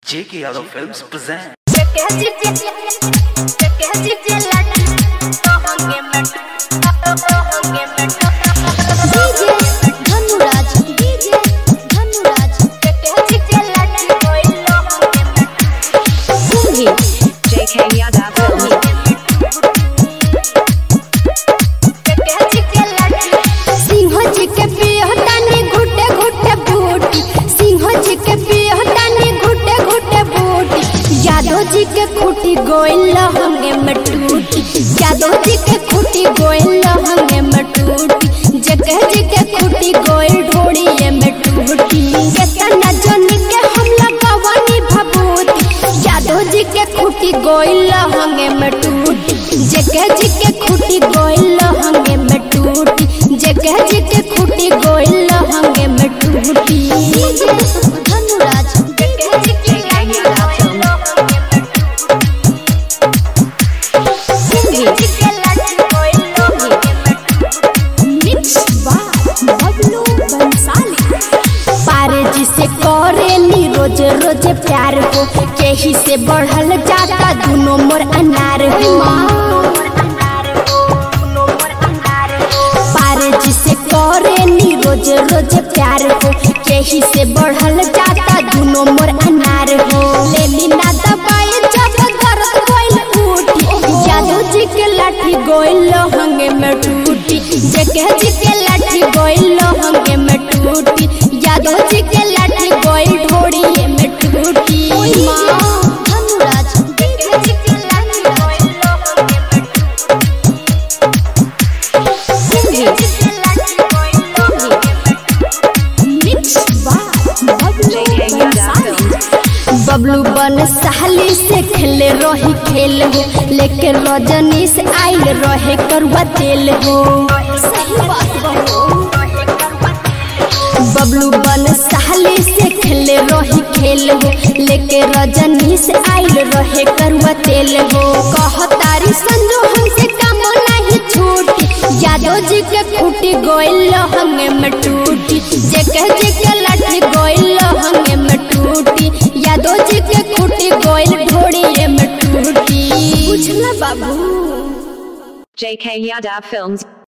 J.K. Yadav Films present. Dhanuraj DJ Dhanuraj Kumbhi JK Yadav Films. Singh ji के पियहतानी घुटे घुटे बूटी सिंह जी के पियहतानी घुटे घुटे बूटी यादव जी के खूटी गोइल हंगे में टूटी यादव जी के खूटी गोइल हंगे में टूटी जगह जी के खूटी गोइल ढोड़िए में टूटी केतना जनी के हम लगवानी भभूति यादव जी के खूटी गोइल हंगे में टूटी जगह जी के खूटी गोइल हंगे में टूटी जगह जी के खूटी गोइल हंगे में टूटी धनुराज मिक्स बाय बबलू बंसाली पारे जी से करेली रोज रोज प्यार हो केही से बढ़ल जाता दोनों मोर अनार हो पारे जी से करेली रोज रोज प्यार हो केही से बढ़ल जाता दोनों मोर अनार हो लेली ना दबाए जब दर्द कोइल उठी यादव जी के लाठी गोइल हंगे में टूटी जगह जी के लाठी गोइल हंगे में टूटी यादव जी के लाठी गोइल ढोड़िए में टूटी Dhanuraj mix by Bablu Bansali Bablu Bansali से खेले रही खेल हो लेके रजनी से आइल रहे करुआ तेल हो सही बात बहो बबलू बन साली से खेले रही खेल हो लेके रजनी से आइल रहे करुआ तेल हो कहतारी संजो हमसे काम नहीं छूटी यादव जी के खूटी गोइल हंगे में टूटी जेके जेके लाठी गोइल हंगे में टूटी यादव जी के खूटी गोइल ढोड़िए में टूटी बुझला बाबू JK Yadav Films.